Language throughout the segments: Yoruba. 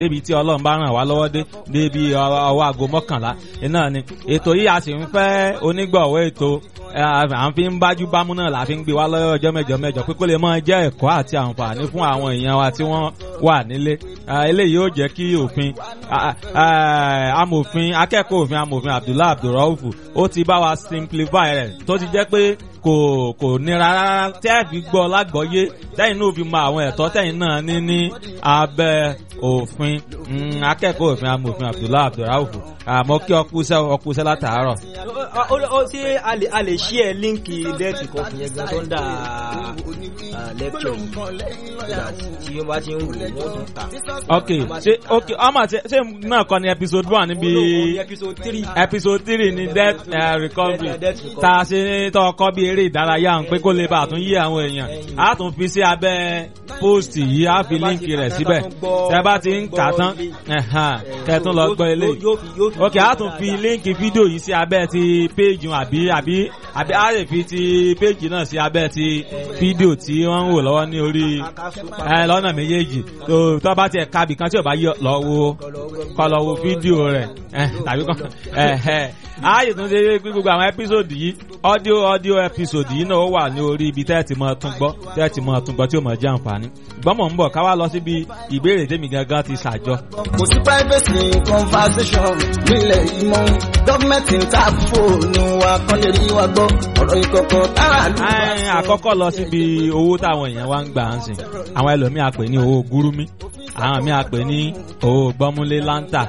débi tí ọlọ́run bá ràn wá lọ́wọ́ dé débi ọwọ́ aago mọ́kànlá iná ni ètò yìí a sì ń fẹ́ onígbọ̀wọ́ ètò à ń fi ń bájú bámú náà la fi ń gbé wá lọ́wọ́ ọjọ́ mẹ́jọ mẹ́jọ pé kó lè máa jẹ́ ẹ̀kọ́ àti àǹfààní fún àwọn èèyàn wa tí wọ́n wà nílé eléyìí yóò jẹ́ kí òfin amòfin akẹ́kọ̀ọ́ òfin amòfin Abdullahi Abdulrauf ó ti bá wa simplify rẹ̀ tó ti jẹ́ pé kò kò nira rárá tẹ́ ẹ̀ fi gbọ́ lágbọ́yé tẹ́yìn náà fi mọ àwọn ẹ̀tọ́ tẹ́yìn náà ní ní abẹ́ òfin akẹ́kọ̀ọ́ òfin amòfin Abdullahi Abdulrauf àmọ́ kí ọkùsẹ́ ọkùsẹ́ látàárọ̀. ó ṣe a lè ṣí ẹ líǹkì lẹ́ẹ̀tì kan fún yẹn gan tó ń dà lẹ́kṣọ̀ tí wọ́n bá ti ń wò wọ́n tún ta. ok ṣe ok ọmọ ṣe ṣe náà kọ́ ni episode one níbi episode three episode three ni death uh, recovery tá a ṣe tọ́ ọkọ́ bí eré ìdárayá ń pé kó lè bá a tún yí àwọn èèyàn a tún fi sí abẹ́ post yìí a fi líǹkì rẹ̀ síbẹ̀ tẹ́ bá ti ń kà tán kẹ́tún lọ gbọ́ eléyìí ok a tún fi líǹkì fídíò yìí sí abẹ́ ti péjì àbí àbí àbí a lè fi ti péjì náà sí abẹ́ ti fídíò tí wọ́n ń wò lọ́wọ́ ní orí lọ́nà méjèèjì tó tó bá tiẹ̀ kábì kan tí ò bá yọ lọ wo kọ́ lọ wo fídíò rẹ̀ tàbí kọ́ ààyè tó ń ṣe gbogbo àwọn ẹ́písòdì yìí ọ́díò ọ́díò ẹ́písòdì yìí náà ó wà ní orí ibi tẹ́ẹ̀tì mọ́ tún gbọ́ tẹ́ẹ̀tì mọ́ tún gbọ́ tí ó mọ̀ jẹ́ àǹfààní gbọ́mọ̀ ń bọ̀ ká wá lọ síbi ìbéèrè tèmi gangan ti ṣàjọ. kò sí privacy conversation nílẹ̀ yìí mọ́ gọ́ọ̀mẹ̀ntì ń ta fóònù wa kán lè rí wa gbọ́ ọ̀rọ̀ ìkọ̀kọ̀ tára lù wá. àkọ́kọ́ lọ síbi owó táwọn èèyàn wá ń gbà ń sìn àwọn ẹlòmíà pè ní owó gúrúmí àwọn míì pè ní owó gbọ́múlé láńtà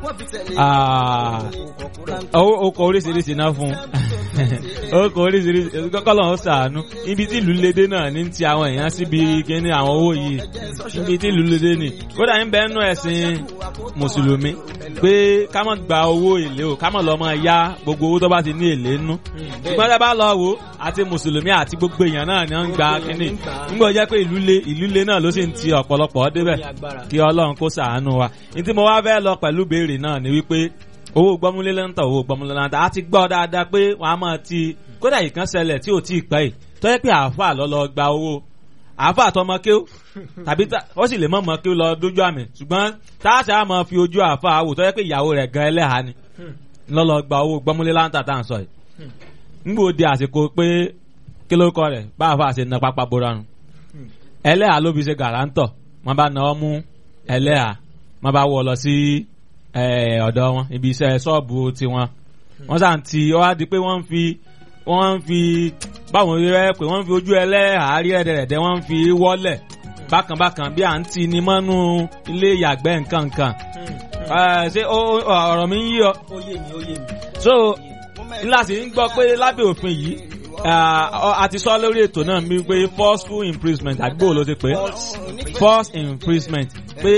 okò oríṣiríṣi náà fún okò oríṣiríṣi kọ́kọ́lọ́ ń sàánú ibi tí ìlú lédè náà ní ti àwọn èèyàn síbi kíní àwọn owó yìí ibi tí ìlú lédè ni kódà ń bẹ́ẹ̀ nú ẹ̀sìn mùsùlùmí pé ká má gba owó èlé o ká má lọ máa yá gbogbo owó tó bá ti ní èlé nú ṣùgbọ́n tá a bá lọ wò àti mùsùlùmí àti gbogbo èèyàn náà ni wọ́n ń gba kíní nígbà jẹ́ pé ìlú lé ìlú lé náà ló sì ń ti ọ̀pọ̀lọpọ̀ débẹ̀ kí ọlọ́run kó ṣàánú wa ní tí mo wá fẹ́ lọ pẹ̀lú béèrè náà ni wípé owó gbọ́múlé lẹ́ńtà owó gbọ́múlé lẹ́ńtà a ti gbọ́ dáadáa pé wọ́n á máa ti kódà ìkan ṣẹlẹ̀ tí ò tí ì pẹ́ yìí tó yẹ pé àáfà lọ lọ gba owó àáfà tọmọ kéw tàbí ó sì lè mọ̀ mọ́ kéw lọ dójú àmì ṣùgbọ́n táàṣà á máa fi ojú àáfà wò tó yẹ pé ìyàwó rẹ̀ gan ẹlẹ́hà ni lọ lọ gba owó gbọ́múlé lẹ́ńtà tá à ń sọ yìí ngbò di àsìkò pé kí ló kọ rẹ̀ bá àáfà ṣe na pápá bora nù ẹlẹ́hà ló fi ṣe gàrántọ̀ wọ́n bá na ọ́ mú ẹlẹ́hà wọ́n bá wọ̀ lọ sí ọ̀dọ̀ wọn ibi iṣẹ́ ṣọ́ọ̀bù tiwọn wọ́n sàn ti ọ́ á di pé wọ́n ń fi wọ́n ń fi báwọn rẹ pé wọ́n ń fi ojú ẹlẹ́hàárí ẹ̀dẹ̀rẹ̀dẹ̀ wọ́n ń fi wọ́lẹ̀ bákanbákan bí à ń ti ni mọ́nú ilé ìyàgbẹ́ nǹkan nǹkan ṣé ọ̀rọ̀ mi ń yí ọ. so ńlá sì ń gbọ́ pé lábẹ́ òfin yìí a ti sọ lórí ètò náà mi pé forceful imprisonment àgbò ló ti pé forced imprisonment pé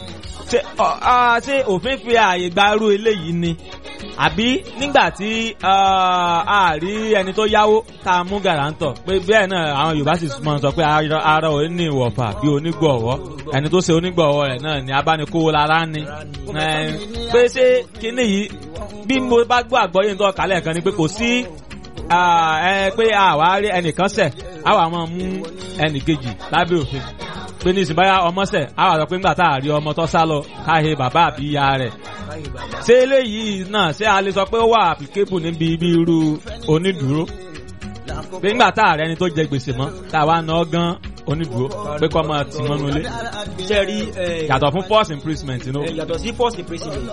ṣé òfin fi ààyè gba irú eléyìí ni àbí nígbà tí a rí ẹni tó yáwó tá a mú gàrántọ̀ pé bẹ́ẹ̀ náà àwọn Yorùbá sì mọ̀ sọ pé ara ò ní ìwọ̀fà bí onígbọ̀wọ́ ẹni tó ṣe onígbọ̀wọ́ rẹ̀ náà ni abánikówó lára ni pé ṣé kíní yìí bí mo bá gbọ́ àgbọ́yé nítorí kálẹ̀ kan ni pé kò sí pé àwa rí ẹnìkan ṣẹ̀ àwa máa mú ẹnìkejì lábẹ́ òfin pé ní ìsìnbáyà ọmọ ṣẹ̀ àwa sọ pé ńgbà tá a rí ọmọ tó sá lọ káhe bàbá àbí ìyá rẹ̀ ṣé eléyìí náà ṣé a lè sọ pé ó wà applicable níbi ibi irú onídùúró pé ńgbà tá a rẹ ẹni tó jẹ gbèsè mọ́ tá a wá ná gan onídùúró pé kọ́ máa tì mọ́nú ilé. jẹ́rí yàtọ̀ fún force imprisonment inú. yàtọ̀ sí force imprisonment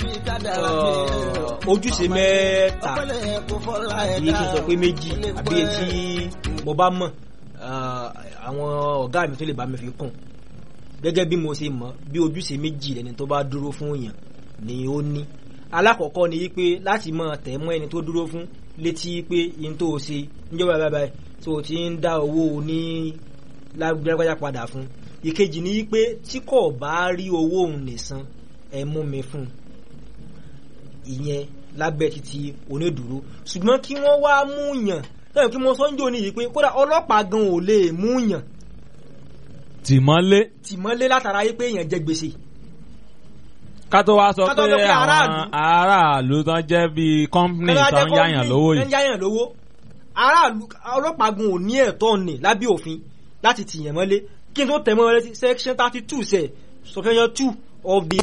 ojúṣe mẹ́ta kì í ṣe sọ pé méjì àbí etí mo bá mọ̀ àwọn ọ̀gá mi tó lè bá mi fi kún gẹ́gẹ́ bí mo ṣe mọ̀ bí ojúṣe méjì lẹni tó bá dúró fún èèyàn ni ó ní alákọ̀ọ́kọ́ ni wípé láti máa tẹ̀ mọ́ ẹni tó dúró fún létí pé yín tó o ṣe níjọba bàbá ẹ tó o ti ń dá owó ní lágbájá padà fún ìkejì ni wípé tí kò bá rí owó òun nìsan ẹ mú mi fún ìyẹn lábẹ́ títí onídùúró ṣùgbọ́n kí wọ́n wá mú yàn lẹ́yìn kí mo sọ ń jò ní yìí pé kódà ọlọ́pàá gan ò lè mú yàn tìmọ́lé. tìmọ́lé látara yìí pé èèyàn jẹ gbèsè. ká tó wá sọ pé àwọn aráàlú tán jẹ́ bíi company tán yáyàn lówó yìí. tán yáyàn lówó aráàlú ọlọ́pàá gan ò ní ẹ̀tọ́ ní lábẹ́ òfin láti tìyàn mọ́lé kí n tó tẹ̀ mọ́ létí section thirty two sẹ̀ sọfẹ́yàn two of the